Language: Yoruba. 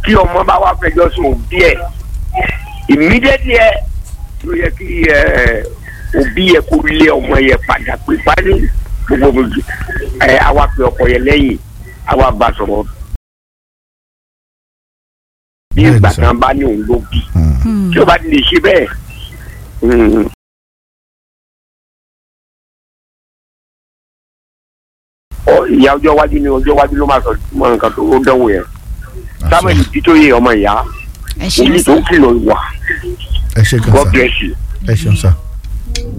kí ọmọ bá wá fẹjọ́ sùn òbí ẹ̀ immediately ẹ ló yẹ kí ẹ òbí yẹ kó lé ọmọ yẹ padà pé pálí gbogbo ẹ àwa pe ọkọ yẹ lẹ́yìn àwa bá sọ̀rọ̀ bí Bẹ́ẹ̀ni ìgbà sir. kan bá ní òun ló bí Mm. tí o bá ti lè ṣe bẹ́ẹ̀ mm, ọ ìyá ọjọ́ iwájú ni ọjọ́ iwájú ló máa sọ mọ nǹkan tó dánwò yẹn samuel titoye ọmọ ìyá ẹ ṣeun èyí sá tó kìlọ̀ ìwà ẹ ṣe gan god sa bless you. ẹ ṣeun sa